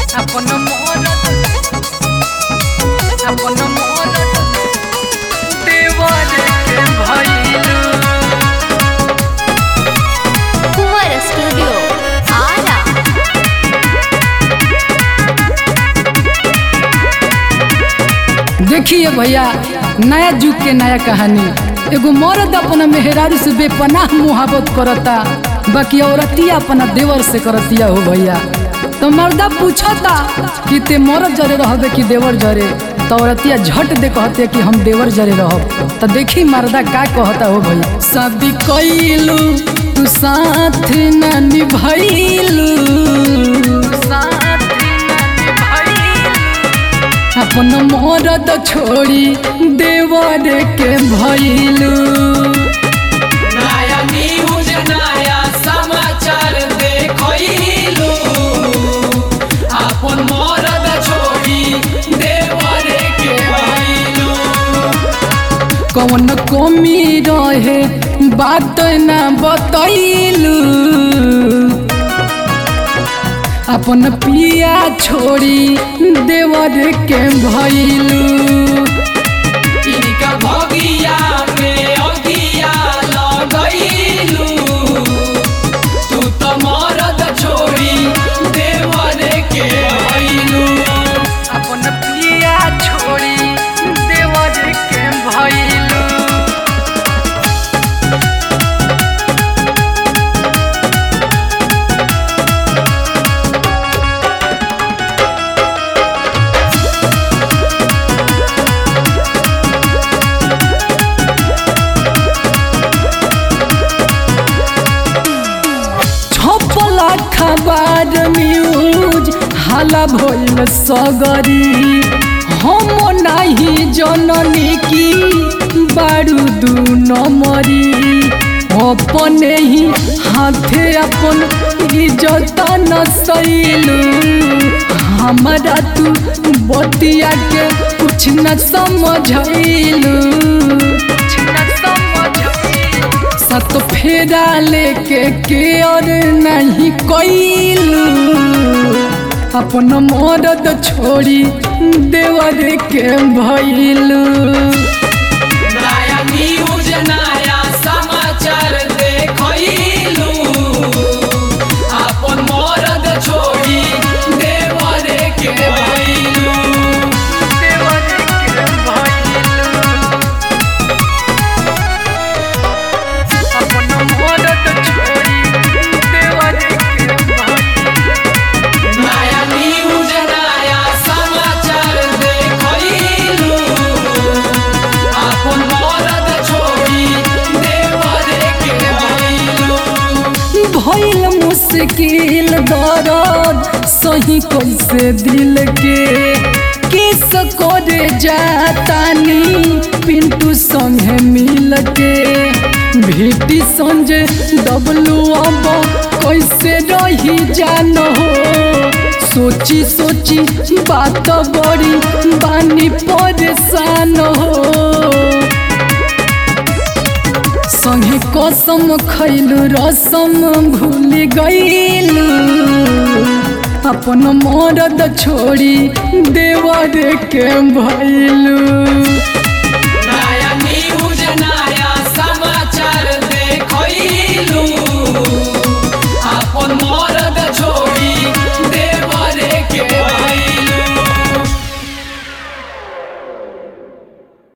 अपन मोर अपन मोर देवर के भइलू कुंवर स्टूडियो आरा देखिए भैया नया युग के नया कहानी एगो मर्द अपना मेहरारू से बेपनाह मुहाबत करता बाकी औरतिया अपना देवर से करतिया हो भैया तो मर्दा पूछता कि ते मर्द जरे रहबे कि देवर जरे तो औरतिया झट दे कहते कि हम देवर जरे रहब तो देखी मर्दा का कहता हो भैया शादी कैलू तू साथ न निभैलू साथ न भइलू अपन मरद छोड़ी देवर के भइलू नया न्यूज नया समाचार देखैलू अपन मरद छोड़ी देवर के भइलू कौन कमी रहे बात न बतैलू अपन पिया छोड़ी देवर के भइलू इनका भगिया में अगिया लगैलू तू तो मरद छोड़ी देवर के भइलू अपन पिया छोड़ी देवर के भइलू छपला खबर न्यूज हाला भइल सगरी हम नाही जननी की बारूदू नमरी अपने ही हाथे अपन इज्जत न सैलू हमारा तू बतिया के कुछ न समझैलू न समझ सत फेरा लेके के और नहीं कोइलू अपन मरद छोड़ी देवर के भइलू नया न्यूज नया समाचार देखैलू अपन मरद छोड़ी देवर के भइलू देवर के भइलू अपन मदद छोड़ी देवर के भइलू नया न्यूज नया समाचार देखैलू अपन मरद छोड़ी देवर के भइलू भइल मुश्किल दर्द सही कैसे दिल के किस करे जातानी पिंटू संगे मिल के भेटी संजय डबलू अब कैसे रही जानो सोची सोची बात बड़ी बानी परेशान हो संगे कसम खैलू रसम भूल गईलू अपन मरद छोड़ी देवर के भैलू